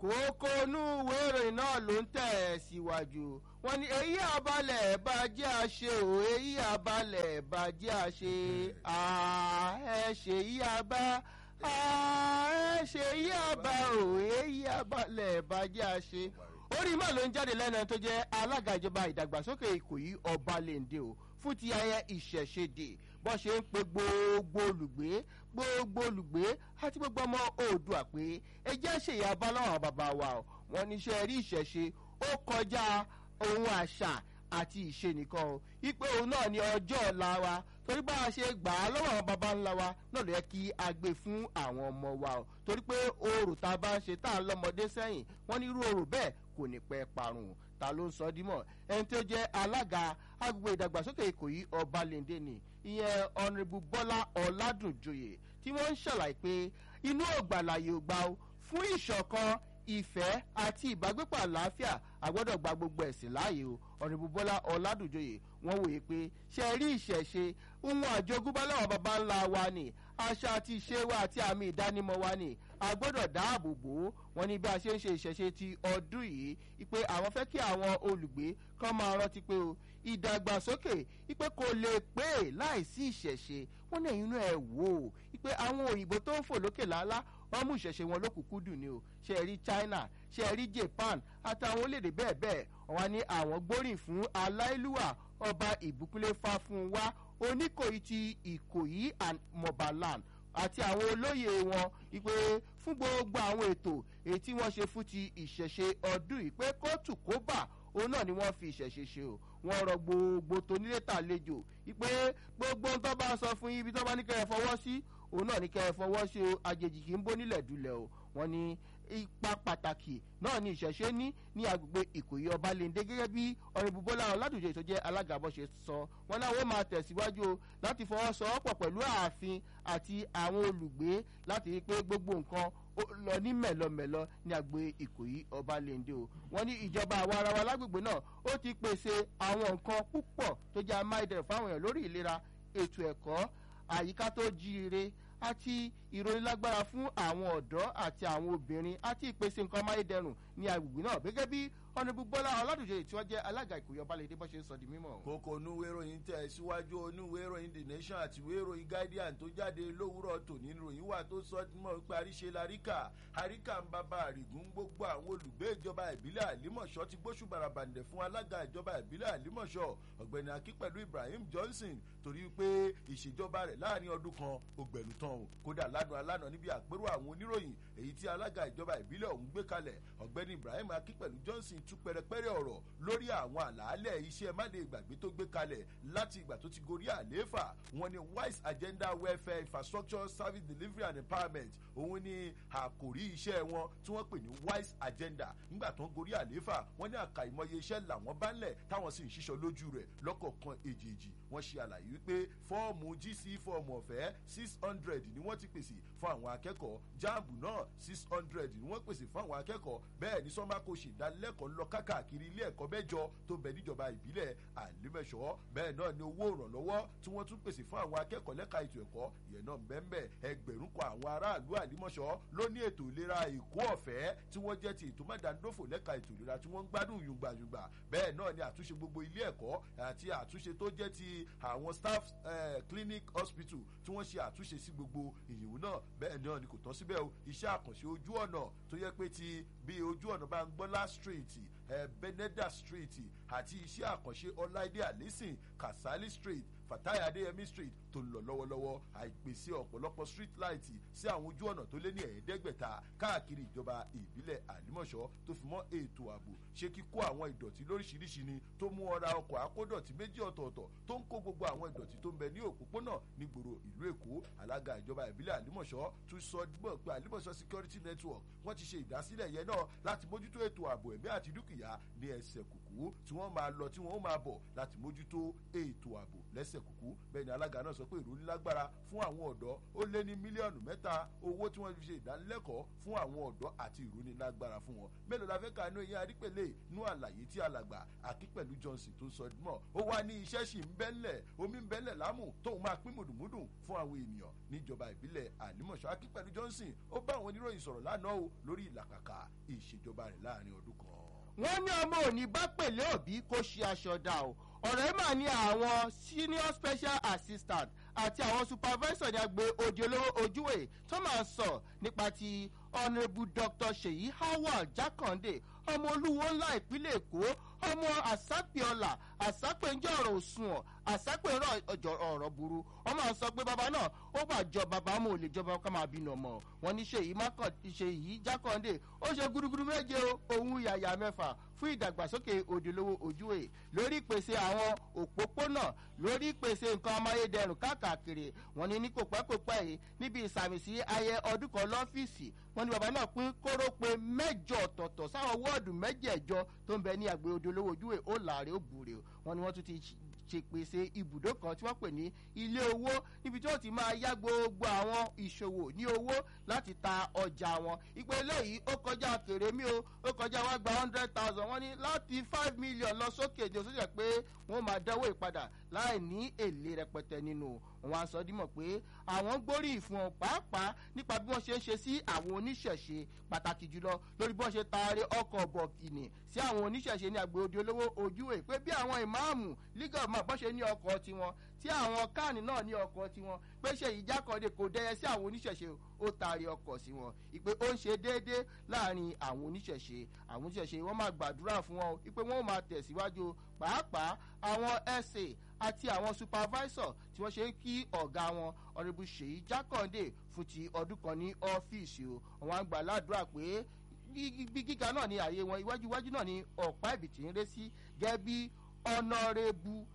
kókó inú ìwé ìròyìn náà ló ń tẹ̀ síwájú wọn ni èyí àbálẹ̀ bàjẹ́ àṣe ò èyí àbálẹ̀ bàjẹ́ àṣe ẹ ṣe yí abá ẹ ṣe yí abá ò èyí àbálẹ̀ bàjẹ́ àṣe orí mọ́ ló ń jáde lẹ́nu tó jẹ́ alága ìjọba ìdàgbàsókè ìkòyí ọbalẹ̀ǹdẹ̀ o fún ti ayẹ ìṣẹ̀ṣẹ̀dẹ̀ bó ṣe ń pe gbogbo olùgbé gbogbo olùgbé àti gbogbo ọmọ oòdùà pé ẹ jẹ́ ṣèyà bá láwọn bàbá wa o wọn níṣẹ́ rí ìṣẹ̀ṣe ó kọjá ohun àṣà àti ìṣe nìkan o ipe òun náà ní ọjọ́ ọ̀la wa torí bá a ṣe gbà á lọ́wọ́ àwọn baba ńlá wa náà ló yẹ kí a gbé fún àwọn ọmọ wa o torí pé oòrùn tá a bá ń ṣe tá a lọ́mọdé sẹ́yìn wọ́n ní irú oòrùn bẹ́ẹ̀ kò ní pẹ́ parun ta ló ń sọ dímọ̀ ẹni tó jẹ́ alága agbègbè ìdàgbàsókè ìkòyí ọbalẹ̀ndé ni ìyẹn ọ̀nrẹ́bù bọ́lá ọ̀làdùnjoyè tí wọ́n ń ṣàlàyé pé inú ògbàlàyé ògbà o fún ìṣọ̀kan ìfẹ́ àti ìbágbépọ̀ àlàáfíà àgbọ́dọ̀ gba gbogbo ẹ̀sìn láàyè o ọ̀rẹ́bù bọ́lá ọ̀làdùnjoyè wọ́n wòye pé ṣe rí ìṣẹ̀ṣe ohun àjogúnbá láwọn baba ńlá wa ni àṣà àti ìṣe wa àti àmì ìdánimọ̀ wa ni a gbọ́dọ̀ dáàbò bò ó wọn ní bí a ṣe ń ṣe ìṣẹ̀ṣe ti ọdún yìí pé àwọn fẹ́ kí àwọn olùgbé kan máa rántí pé o ìdàgbàsókè ipe kò lè pé láìsí ìṣẹ̀ṣe wọn ní ẹ̀yìn inú ẹ̀ wò ó ipe àwọn òyìnbó tó ń fò lókè lálá wọn mú ìṣẹ̀ṣe wọn lókùnkún dùn ni o ṣe rí china ṣe rí japan àtàwọn orílẹ̀-èdè bẹ́ẹ̀ bẹ́ẹ̀ wọn ní àwọn gbóríyìn fún aláìlúwà ọba ìbúkúlé fáfúnwá oníkòyí ti ìkòyí and mobaland àti àwọn olóyè wọn ìpè fún gbogbo àwọn ètò èyí tí wọ́n ṣe fún ti ìṣẹ̀ṣe ọdún yìí pé kóòtù kó bà òun náà ni wọ́n fi ìṣẹ̀ṣe ṣe o wọ́n rọ gbogbo tónílé tàlejò ìpè gbogbo ń tọ́ bá sọ fún yín ibi tó bá ní kẹ́ ẹ fọwọ́ sí òun náà ní kẹ́ ẹ fọwọ́ sí o àjèjì kì í bó nílẹ̀ dulẹ̀ o wọ́n ní ipa pàtàkì náà ni ìṣẹ̀ṣe ní ní agbègbè ìkòyí ọbalẹ̀ndé gẹ́gẹ́ bí ọ̀rẹ́bù bọ́lá ọ̀làdùjọ tó jẹ́ alága bọ́ ṣe sọ wọn náà wọ́n máa tẹ̀síwájú o láti fọwọ́sowọ́pọ̀ pẹ̀lú ààfin àti àwọn olùgbé láti rí i pé gbogbo nǹkan lọ ní mẹ̀lọmẹ̀lọ ní agbè ìkòyí ọbalẹ̀ndé o wọ́n ní ìjọba àwa ara wa lágbègbè náà ó ti pèsè àwọn nǹkan púpọ̀ tó jẹ́ amáyédẹrùn fáwọn èèyàn lórí ìlera ètò ẹ̀kọ́ àyíká tó jíire àti ìròyìnlágbára fún àwọn ọ̀dọ́ àti àwọn obìnrin àti ìpèsè nǹkan amáyédẹrùn ní agbègbè náà gẹ́gẹ́ bí ọ̀nàbù bọ́lá ọ̀làdùjẹ́ tí wọ́n jẹ́ alága ìkòyí ọbalẹ̀dẹ́ bọ́ ṣe ń sọ di mímọ́. kókó onúwé ìròyìn tẹ̀ síwájú onúwé ìròyìn the nation àti ìwé ìròyìn guardian tó jáde lówùúrọ̀ tòní ìròyìn wà tó sọ mọ́ pé àríṣe laríkà àríkà ń bàbá àrìgún gbogbo àwọn olùgbé ìjọba ìbílẹ̀ àlímọ̀ṣọ́ ti gbóṣù barabàǹdẹ̀ fún alága ìjọba ìbílẹ̀ àlímọ̀ṣọ́ ọ̀gbẹ́ni akí pẹ̀lú ibrahim johnson torí pé ìṣèjọba rẹ̀ láàrin ọdún kan ògbẹ̀lú tán o kódà lánàá alánà níbi àpérò àwọn oníròyìn èyí tí alága ìjọba ìbílẹ̀ ọ̀hún gbé kalẹ̀ ọ̀gbẹ́ni ibrahim akí pẹ̀lú johnson tú pẹrẹpẹrẹ ọ̀rọ̀ lórí àwọn àlàálẹ̀ iṣẹ́ máde ìgbàgbé tó gbé kalẹ̀ láti ìgbà tó ti gorí àlééfà wọn ni wise agenda welfare infrastructure service delivery and empowerment òun ni àkòrí iṣẹ́ wọn tí wọ́n pè ní wise agenda nígbà tó ń gorí àlééfà wọ́n ní àkàìmọye iṣẹ́ làwọn bá ń lẹ̀ táwọn sì ń ṣiṣọ́ lójú rẹ̀ lọ́kọ̀ọ̀kan èjèèjì wọ́n ṣe àlàyé wípé fọ́ọ̀mù gc fọ́ọ̀mù ọ̀fẹ́ six hundred ni wọ́n ti pèsè fún àwọn akẹ́kọ̀ọ́ jáàmù náà six hundred ni wọ́n pèsè fún àwọn akẹ́kọ̀ọ́ bẹ́ẹ̀ ni sọ́mbà kò ṣèdánilẹ́kọ̀ọ́ lọ káàkiri ilé ẹ̀kọ́ mẹ́jọ tó bẹ̀ níjọba ìbílẹ̀ àlímẹ̀ṣọ́ bẹ́ẹ̀ náà ni owó ìrànlọ́wọ́ tí wọ́n tún pèsè fún àwọn akẹ́kọ̀ọ́ lẹ́ka ètò ẹ̀kọ́ ìyẹn náà bẹ́ẹ̀ ẹgbẹ̀rún kan àwọn aráàlú àlímọ̀ṣọ́ ló ní ètò ìlera èkó ọ̀fẹ́ tí wọ́n jẹ́ ti ètò mẹ́dàndófò lẹ́ka ètò ìlera tí wọ́n ń gbádùn yùngbàyùngbà bẹ́ẹ̀ náà ni àtúnṣe gbogbo ilé ẹ̀kọ́ àti àtúnṣe tó jẹ́ ti àwọn staff eh, clinic hospital tí wọ́n ṣe àtúnṣe sí gbogbo ìyìnwó náà bẹ́ẹ̀ náà ni kò tán síbẹ̀ o iṣẹ́ àkànṣe ojú ọ̀nà tó yẹ pé ti bí ojú ọ̀nà bá ń gbọ́lá street eh, beneda street àti iṣẹ́ àkànṣe ọláìdé àlẹ́sìn kasali street fatai adeyemi street tó ń lọ lọ́wọ́lọ́wọ́ àìpèsè ọ̀pọ̀lọpọ̀ street light sí àwọn ojú ọ̀nà tó lé ní ẹ̀ẹ́dẹ́gbẹ̀ta káàkiri ìjọba ìbílẹ̀ àlímọ̀ṣọ́ tó fi mọ́ ètò ààbò ṣé kíkó àwọn ìdọ̀tí lóríṣiríṣi ni tó mú ọ̀ra ọkọ̀ akódọ̀tí méjì ọ̀tọ̀ọ̀tọ̀ tó ń kó gbogbo àwọn ìdọ̀tí tó ń bẹ ní òpópónà nígboro ìlú èkó alága ìjọba ìbílẹ̀ àlímọ̀ṣọ́ tún sọ gbọ́ pé àlímọ̀ṣọ́ security network wọ́n ti ṣe ìdásílẹ̀ yẹn náà láti mójútó ètò ààbò ẹ̀mí àti dúkìá ní ẹsẹ̀ kùkú tí wọ́n máa lọ tí wọ́n máa bọ̀ láti mójútó ètò ààbò lẹ́sẹ̀ kùkú bẹ́ẹ̀ ni alága náà sọ sọ pé ìrónílágbára fún àwọn ọ̀dọ́ ó lé ní mílíọ̀nù mẹ́ta owó tí wọ́n fi ṣe ìdánilẹ́kọ̀ọ́ fún àwọn ọ̀dọ́ àti ìrónílágbára fún wọn mélòó la fẹ́ ka inú eyín arípèlè nú àlàyé tí alàgbà akípẹ̀lú johnson tó sọ mọ́ ó wá ní iṣẹ́ sì ń bẹ́lẹ̀ omi ń bẹ́lẹ̀ lámù tóun máa pín mùdùmùdù fún àwọn ènìyàn níjọba ìbílẹ̀ àlímọ̀ṣọ́ akípẹ̀lú johnson ó bá àwọn oníròyìn sọ̀rọ̀ lánàá o lórí ìlàkàkà ìṣèjọba rẹ̀ láàrin ọdún kan. wọ́n ní ọmọ òní bá pèlé òbí kó ṣe aṣọ dà o ọ̀rọ̀ yìí mà ní àwọn senior special assistant àti àwọn supervisor ní agbe òdi olówó ojúwe tó máa sọ nípa ti honourable dr seyi howard jakande ọmọ olúwo ńlá ìpínlẹ̀ èkó ọmọ àsápẹ́ọ̀là àsápẹ́njẹ́ ọ̀rọ̀ òṣùwọ̀n àsápẹ́rọ̀ ọ̀rọ̀ burú wọ́n máa sọ pé bàbá náà ó bá jọ bàbá mọ̀ ò lè jọba ká máa bínú ọmọ wọn ní ṣèyí ṣèyí jákàndé ó ṣe gúdúgúdú méje ohun yàyà mẹ́fà fún ìdàgbàsókè òdìlówó ojúwe lórí ìpèsè àwọn òpópónà lórí ìpèsè nǹkan amáyédẹrùn káàkiri wọn ní ní kò pẹ́ kò pẹ́ yìí níbi ìsàmì sí ayẹ ọdún kan lọ́fíìsì wọn ní bàbá náà pín kóró pé mẹ́jọ ọ̀tọ̀ọ̀tọ̀ sáwọn wọ́ọ̀dù mẹ́jẹ̀ẹ̀jọ tó ń bẹ ní àgbẹ̀ òdìlówó ojúwe ó làárẹ̀ ó bùrẹ̀ wọn ni wọ́n tún ti ṣe pèsè ibùdó kan tí wọ́n pè ní ilé owó níbi tí wọ́n ti máa yá gbogbo àwọn ìṣòwò ní owó láti ta ọjà wọn ìpè eléyìí ó kọjá kèrè mí o ó kọjá wá gba hundred thousand wọ́n ní láti five million lọ sókè ní oṣooṣù pé wọ́n máa dánwó ìpadà láì ní èlé rẹpẹtẹ nínú wọn á sọ dímọ̀ pé àwọn gbóríyìn fún ọ pàápàá nípa bí wọ́n ṣe ń ṣe sí àwọn oníṣẹ̀ṣe pàtàkì jùlọ lórí bí wọ́n ṣe taari ọkọ̀ bọ̀kìnì sí àwọn oníṣẹ̀ṣe ní àgbèrè olówó ojú ẹ̀ pé bí àwọn ìmáàmù league of man bọ́ ṣe ní ọkọ̀ tiwọn tí àwọn káàní náà ní ọkọ̀ tiwọn pé ṣe ìjákọ̀ọ́dẹ kò dẹyẹ sí àwọn oníṣẹ̀ṣe ó taari ọkọ̀ sí wọn ìpè ó ń ṣe déédéé láàrin àwọn oníṣẹ̀ṣe àwọn oníṣẹ̀ṣe wọ́n máa gbàdúrà fún wọn ìpè wọ́n máa tẹ̀síwájú pàápàá àwọn ẹ̀sẹ̀ àti àwọn supervisor tí wọ́n ṣe ń kí ọ̀gá wọn ọ̀rẹ́bù ṣèyí jákàndé fún ti ọdún kan ní ọ́fíìsì o àwọn àgbà ládùúrà pé bí gíga náà ní ààyè wọn iwájú iwájú náà ní ọ̀pá ìbìtì ń ré sí gẹ́gẹ́ bí ọ̀nàrẹ́bù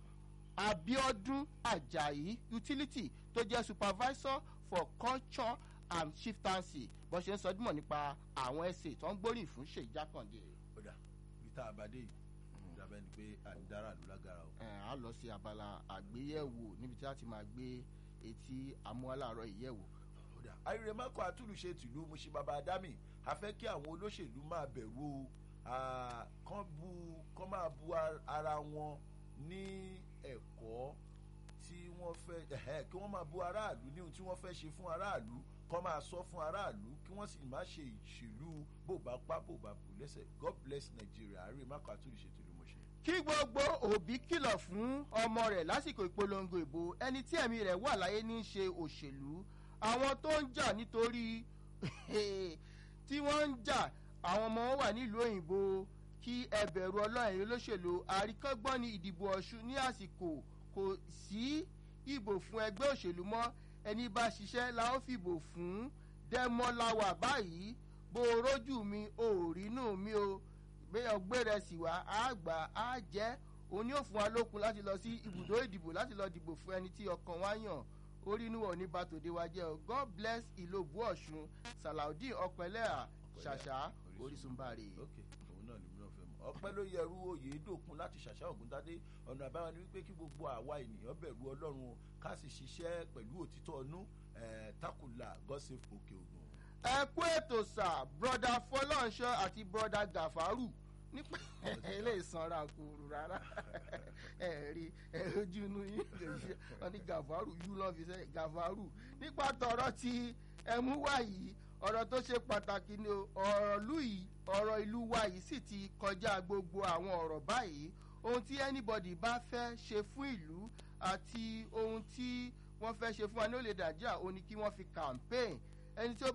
abiodun ajayi utility tó jẹ́ supervisor for culture and chieftaincy bó ṣe ń sọ dímọ̀ nípa àwọn ẹsẹ̀ tó ń gbóríyìn fún ṣèyí jákàndé. ó dà bí tá a bá dé yìí ìjàmbá ni pé àdára ló lágara o. ẹ á lọ sí abala àgbéyẹ̀wò níbi tí a ti máa gbé etí amúhálàárọ̀ ìyẹ̀wò. àríre mako àtúlùṣe tìlú musin baba adami a fẹ́ kí àwọn olóṣèlú máa bẹ̀rù kán bu kán máa bu ara wọn ní ẹ̀kọ́ tí wọ́n fẹ́ kí wọ́n máa bu aráàlú ní ohun tí wọ́n fẹ́ ṣe fún aráàlú kán máa sọ fún aráàlú kí wọ́n sì má ṣe ìṣèlú bó bá pa bó bá bù lẹ́sẹ̀ god bless nigeria àríre mako àtúlùṣe tìlú musin kí gbogbo òbí kìlọ̀ fún ọmọ rẹ̀ lásìkò ìpolongo ìbò ẹni tí ẹ̀mí rẹ̀ wà láyé ní í ṣe òṣèlú àwọn tó ń jà nítorí tí wọ́n ń jà àwọn ọmọ wọn wà nílùú òyìnbó kí ẹbẹ̀rù ọlọ́run olóṣèlú àríkọ́gbọ́n ní ìdìbò ọ̀ṣun ní àsìkò kò sí ìbò fún ẹgbẹ́ òṣèlú mọ́ ẹni bá ṣiṣẹ́ la ó fìbò fún dẹ́mọ́láwà báyìí bó rójú mi ò rínú mi o gbéyàn gbére sí wa á gbà á jẹ́ òun ni ó fún wa lókun láti lọ sí ibùdó ìdìbò láti lọ dìbò fún ẹni tí ọkàn wa yàn orí inú wọn ò ní bá tòde wa jẹ́ o god bless ìlòbù ọ̀ṣun salaudeen ọpẹlẹ́à ṣàṣà orísun bàrè. ok òun náà ni mi náà fẹ́ mọ̀ ọpẹ́ ló yẹrú oyè dòkun láti ṣàṣà ògúntadé ọ̀nà àbáwọn ni wípé kí gbogbo àwa ènìyàn bẹ̀rù ọlọ́run o ká sì ṣiṣẹ́ pẹ̀lú òtítọ́ ọnú takùlà gọ́sẹ̀f òkè ògùn. ẹ kú ètò sà broda fọlọ́nṣọ àti broda gàfárù nípa ilé ìsanra kúrú rárá ẹ rí ẹ ojú inú yín lè ṣe wọn ní gàfárù yú lọ́ fi sẹ́ gàfárù nípa tọrọ ti ẹmú wá yìí ọ̀rọ̀ tó ṣe pàtàkì ni ọ̀rọ̀ ìlú yìí ọ̀rọ̀ ìlú wa yìí sì ti kọjá gbogbo àwọn ọ̀rọ̀ báyìí ohun tí anybody bá fẹ́ ṣe fún ìlú àti ohun tí wọ́n fẹ́ ṣe fún wa ní olè nàìjíríà ó ní kí wọ́n fi campaign ẹni tí ó